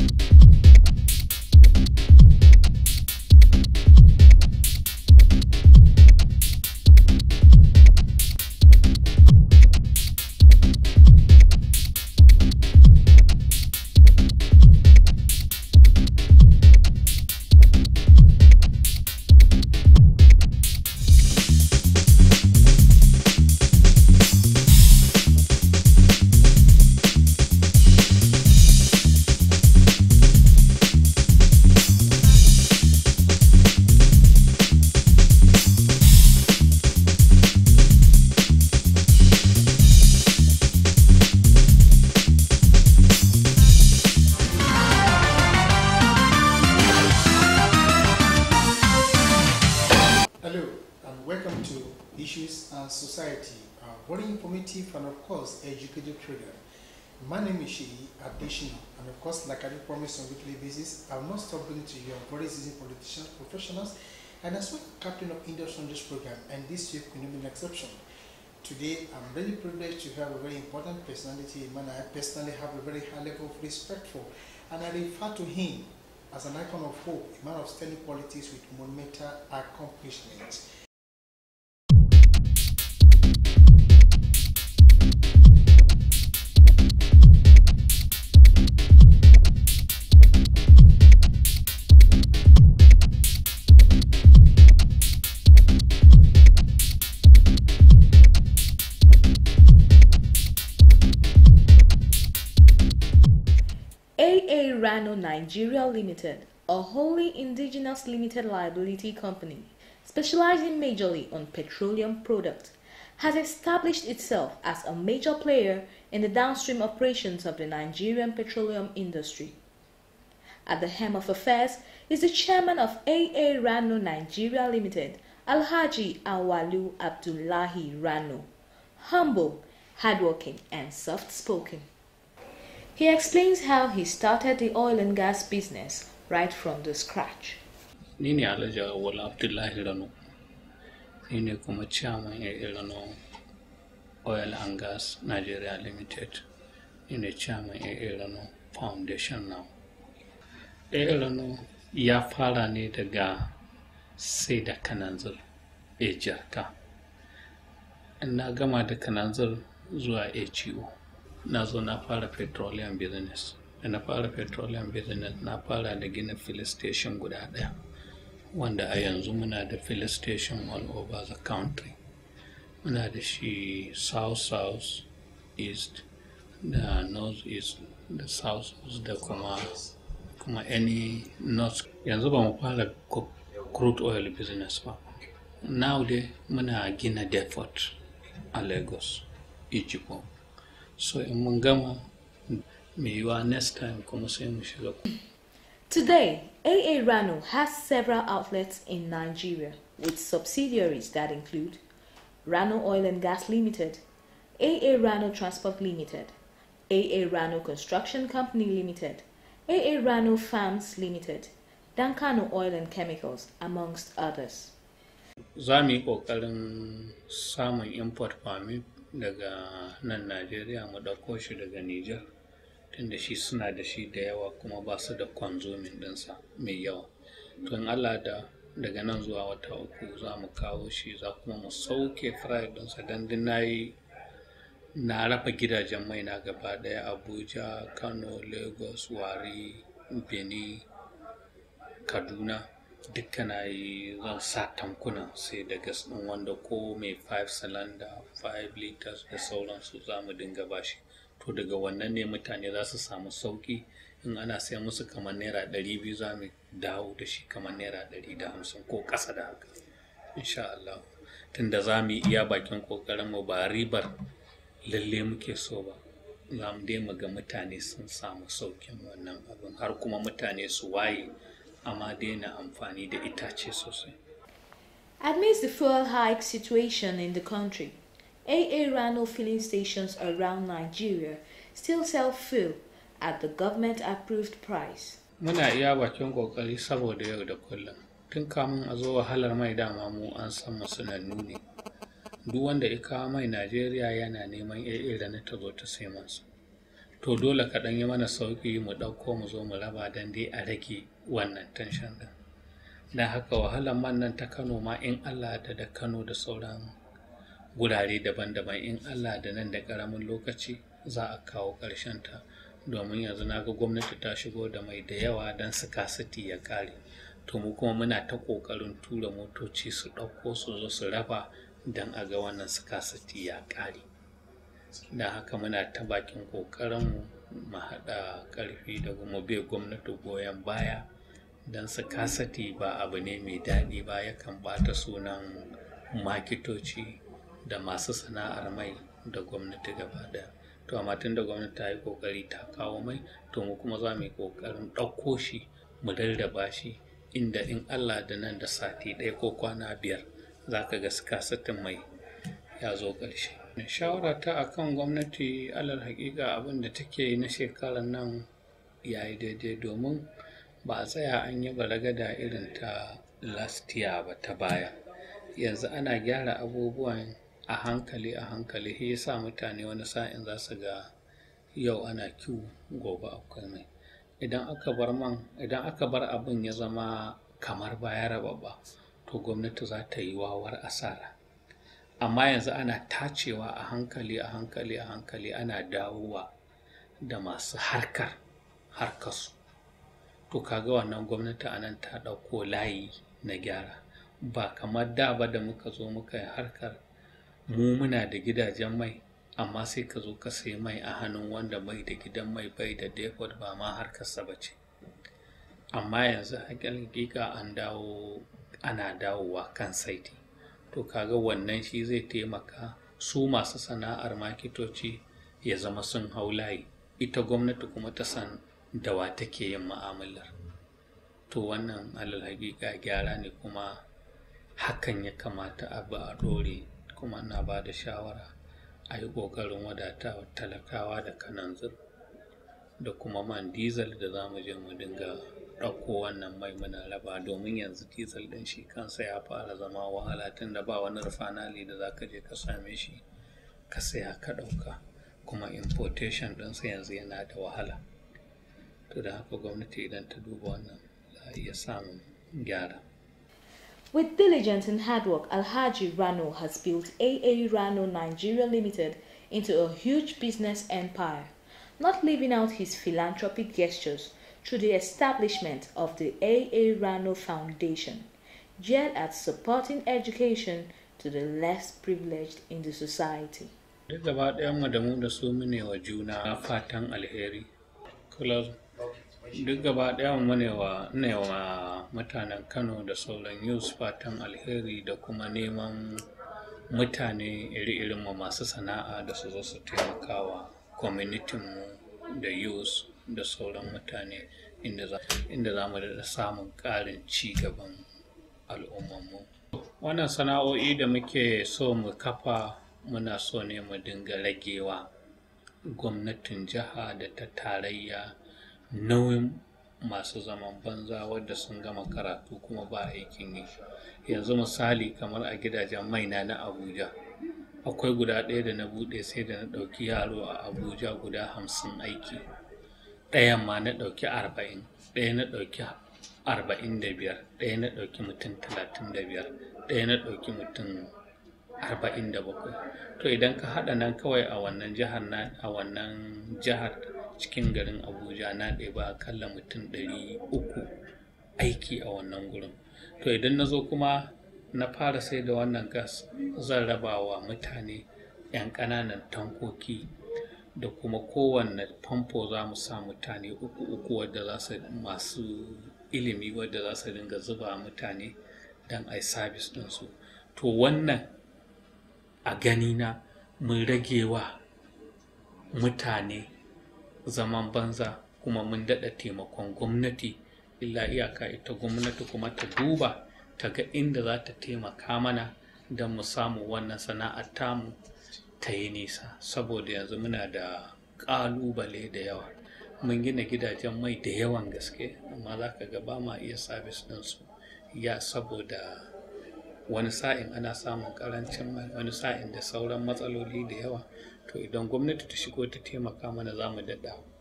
Hello and welcome to Issues and Society, a very informative and of course educative program. My name is Sheyi Adeshina and of course like I do promise on weekly basis, I will not stop bringing to you very seasoned politicians, professionals and as well captain of industry on this program and this week will not be an exception. Today I'm really privileged to have a very important personality, a man I personally have a very high level of respect for and I refer to him as an icon of hope, a man of sterling qualities with monumental accomplishments. AA Rano Nigeria Limited, a wholly indigenous limited liability company specializing majorly on petroleum products, has established itself as a major player in the downstream operations of the Nigerian petroleum industry. At the helm of affairs is the chairman of AA Rano Nigeria Limited, Alhaji Awalu Abdullahi Rano, humble, hardworking, and soft spoken. He explains how he started the oil and gas business right from the scratch. ni ne alhaji awal abdullahi rano ni ne kuma chairman a rano oil and gas nigeria limited ni ne chairman a rano foundation now a rano ya fara ne daga sai da kananzir a jarka na gama da kananzir zuwa HEO na zo na fara petroleum business da na fara petroleum business na fara da gina fill station guda ɗaya wanda a yanzu muna da fill station all over the country muna da shi south south east da north east da south da kuma kuma any north yanzu ba mu fara co- crude oil business ba now dai muna gina depot a lagos ijibo so in mun gama mai yiwa next time kuma sai mu shiga Today, AA Rano has several outlets in Nigeria with subsidiaries that include Rano Oil and Gas Limited, AA Rano Transport Limited, AA Rano Construction Company Limited, AA Rano Farms Limited, Dankano Oil and Chemicals, amongst others. za mu yi ƙoƙarin samun import permit daga nan najeriya mu ɗauko shi daga niger tunda shi suna da shi da yawa kuma ba su da consuming ɗinsa mai yawa to in allah da daga nan zuwa wata uku za mu kawo shi za kuma mu sauke fry ɗinsa don din na yi na rafa gidajen mai na gaba ɗaya abuja kano lagos wari benin kaduna duka na yi zan sa tankuna sai da gas ɗin wanda ko mai 5 cylinder 5 liters da sauransu za mu dinga bashi to daga wannan ne mutane za su samu sauki in ana sai musu kamar naira 200 za mu dawo da shi kamar naira 150 ko ƙasa da haka insha Allah tunda za mu yi iya bakin ƙoƙarin mu ba ribar lalle muke so ba za mu dai mu ga mutane sun samu saukin wannan abin har kuma mutane su waye amma daina amfani da itace sosai Amidst the fuel hike situation in the country, AA Rano filling stations around Nigeria still sell fuel at the government approved price. muna iya bakin kokari saboda yau da kullum tun kamun a zo wahalar mai dama mu an san mu sanannu ne duk wanda ya kawo mai najeriya yana neman AA da na ta zo ta sai masa to dole ka ɗan yi mana sauƙi mu ɗauko mu zo mu raba don dai a rage wannan tension ɗin don haka wahalar man nan ta kano ma in allah da da kano da sauran gurare daban-daban in allah da nan da ƙaramin lokaci za a kawo ƙarshen ta domin yanzu na ga gwamnati ta shigo da mai da yawa don scarcity ya ƙare to mu kuma muna ta ƙoƙarin tura motoci su ɗauko su zo su raba don a ga wannan scarcity ya ƙare da haka muna ta bakin ƙoƙarinmu mu haɗa ƙarfi da mu bai gwamnati goyon baya don scarcity ba abu ne mai daɗi ba yakan ɓata sunan makitoci da masu sana'ar mai da gwamnati gaba ɗaya to amma tun da gwamnati ta yi ƙoƙari ta kawo mai to mu kuma za mu yi ƙoƙarin ɗauko shi mu rarraba shi inda in Allah da nan da sati ɗaya ko kwana biyar za ka ga sikasitin mai ya zo ƙarshe. Shawara ta a kan gwamnati alal haƙiƙa abin da take na shekarar nan ya yi daidai domin ba a tsaya an yi balagada irin ta last year ba ta baya. Yanzu ana gyara abubuwan a hankali a hankali shi yasa mutane wani sa'in za su ga yau ana kiwo gobe akwai mai. idan aka bar man idan aka bar abin ya zama kamar baya rababba to gwamnati za ta yi wawar asara amma yanzu ana tacewa a hankali a hankali a hankali ana dawowa da masu harkar harkarsu to kaga wannan gwamnati a nan ta ɗauko layi na gyara ba kamar da ba da muka zo muka yi harkar mu muna da gidajen mai amma sai ka zo ka sai mai a hannun wanda mai da gidan mai bai da depot ba ma harkarsa ba ce amma yanzu hakika an dawo ana dawowa kan saiti to kaga wannan shi zai taimaka su masu sana'ar makitoci ya zama sun hau layi ita gwamnati kuma ta san da wa take yin ma'amalar to wannan alal hakika gyara ne kuma hakan ya kamata a ba a ɗore kuma na ba da shawara a yi ƙoƙarin wadata talakawa da kananzir da kuma man diesel da za mu je mu dinga ɗauko wannan mai muna raba domin yanzu diesel ɗin shi kansa ya fara zama wahala tun da ba wani rufanali da za ka je ka same shi ka saya ka ɗauka kuma importation ɗinsa yanzu yana da wahala to da haka gwamnati idan ta duba wannan za a iya samun gyara With diligence and hard work, Alhaji Rano has built AA Rano Nigeria Limited into a huge business empire, not leaving out his philanthropic gestures through the establishment of the AA Rano Foundation, geared at supporting education to the less privileged in the society. duk gaba ɗayanmu da mu da su mune wa juna fatan alheri kula duk gaba ɗayan mu ne wa ne wa mutanen kano da sauran yus fatan alheri da kuma neman mutane iri-irin mu masu sana'a da su zo su taimakawa kwamitinmu da yus da sauran mutane inda za mu da samun ƙarin ci gaban al'ummanmu wannan sana'o'i da muke so mu kafa muna so ne mu dinga ragewa gwamnatin jiha da ta tarayya nauyin masu zaman banza wadda sun gama karatu kuma ba aikin yi yanzu misali kamar a gidajen maina na abuja akwai guda ɗaya da na buɗe sai da na ɗauki yaro a abuja guda hamsin aiki ɗayan ma na ɗauki arba'in ɗaya na ɗauki arba'in da biyar ɗaya na ɗauki mutum talatin da biyar ɗaya na ɗauki mutum arba'in da bakwai to idan ka haɗa nan kawai a wannan jihar na a wannan jihar cikin garin abuja na ɗeba akalla mutum ɗari uku aiki a wannan gurin to idan na zo kuma na fara sai da wannan gas zan raba wa mutane 'yan ƙananan tankoki da kuma kowanne famfo za mu sa mutane uku uku wadda za su masu ilimi wadda za su dinga zuba mutane don a yi sabis ɗinsu to wannan a ganina mun rage wa mutane zaman banza kuma mun daɗa taimakon gwamnati illa iyaka ita gwamnati kuma ta duba ta ga inda za ta taimaka mana don mu samu wannan sana'ar tamu ta yi nisa saboda yanzu muna da ƙalubale da yawa mun gina gidajen mai da yawan gaske amma za ka ga ba ma iya sabis ɗinsu ya saboda wani sa'in ana samun ƙarancin mai wani sa'in da sauran matsaloli da yawa to to idan gwamnati ta shigo ta taimaka mana za mu daɗa